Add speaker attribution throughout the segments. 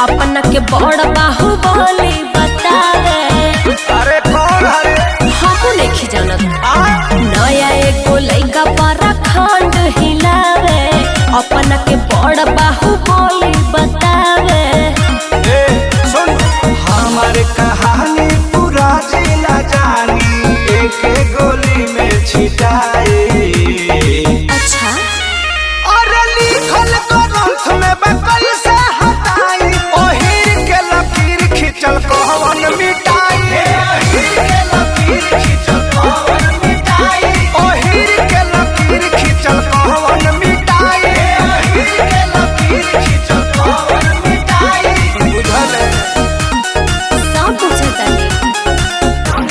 Speaker 1: अपना के बड़ बाहुबली बतावे
Speaker 2: अरे कौन हरे
Speaker 1: हमू नहीं जानत
Speaker 2: आ
Speaker 1: नया एगो लइका पर खंड हिलावे अपना के बड़ बाहुबली बतावे
Speaker 2: ए सुन हमारे कहानी पूरा जिला जानी एक गोली में छिटाए
Speaker 1: अच्छा
Speaker 2: अरे लिखल ग्रंथ में बा कैसे हटाई ओहिर के लकीर खिंचल कहवन मिटाई ओहिर के लकीर खिंचल कहवन मिटाई ओहिर के लकीर खिंचल कहवन मिटाई ओहिर के लकीर खिंचल कहवन मिटाई बुझल है?
Speaker 1: सब पूछता नहीं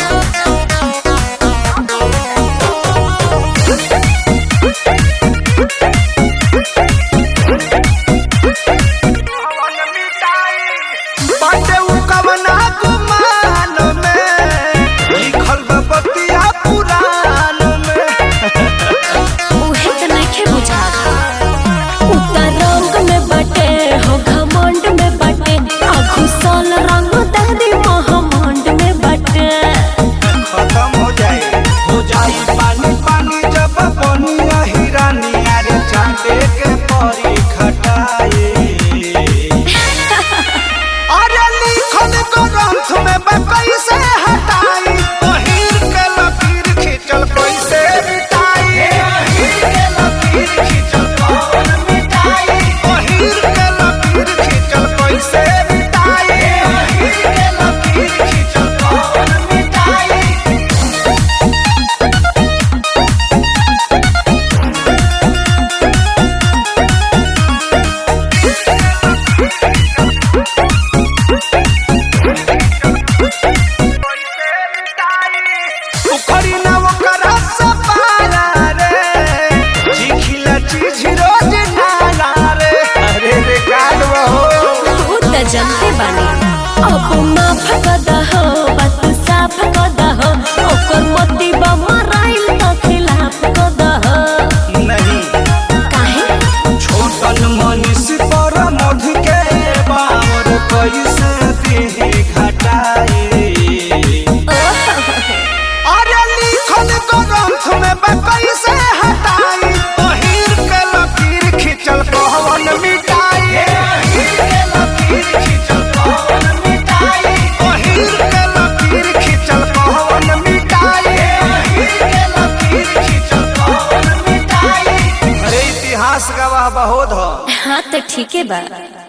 Speaker 2: बाटे उ कवना गुमान में लिखल बा बतिया पुराण में
Speaker 1: उहे त नइखे बुझात उतर रंग में बटे हो घमंड में बटे आ घुसल रंग दादी महामंड में बटे
Speaker 2: खत्म हो जाए हो जाई पानी पानी जब बनिया हिरानी अरे चांदे के परी खटाए अरे लिखल ग्रंथ में बा कैसे हटाई ओहिर के लकीर खिंचल कैसे मिटाई ओहिर के लकीर खिंचल कौन मिटाई ओहिर के लकीर खिंचल कैसे मिटाई ओहिर के लकीर खिंचल कौन मिटाई उखड़ी ना ओकरा सपारा रे चिखिला चीज रोज नाला रे अरे रे गाड़वा हो
Speaker 1: तू त जनते बानी अब माफ कद हो बात साफ कद हो ओकर मती बा मराइल त खिलाफ कद हो
Speaker 2: नहीं
Speaker 1: काहे
Speaker 2: छोटन मनीष पर मध के बावर कैसे देह घटाए अरे लिखल ग्रंथ में बा कैसे हटाई ओहिर के लकीर खिंचल कहवन मिटाई ओहिर के लकीर खिंचल कहवन मिटाई ओहिर के लकीर खिंचल कहवन मिटाई ओहिर के लकीर खिंचल कहवन मिटाई अरे इतिहास गवाह बहुत हो
Speaker 1: हाँ त ठीके बा